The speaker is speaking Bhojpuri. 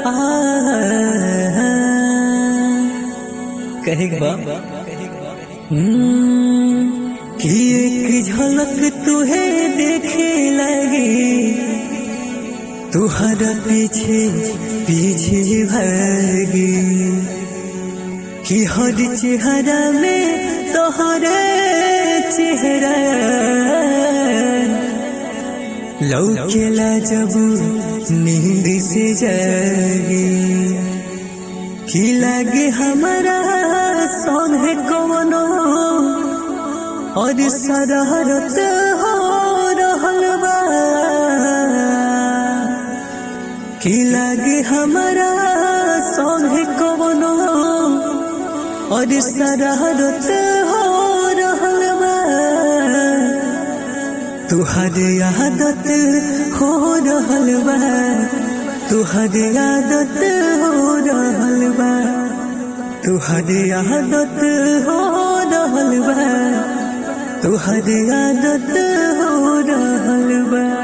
कहे बा कि एक झलक तुहे देखे लगे तुहरा पीछे पीछे भागे कि हर चेहरा में तोहरे चेहरा लौकेला जब नींद से जागे कि लागे हमारा सोने कवनो और सरहरत हो रहल बा कि लागे हमारा सोने कवनो और सरहरत हो रहल बा तुहर आदत हो रहल बा तुहर आदत हो रहल बा तुहर आदत हो रहल बा तुहर आदत हो रहल बा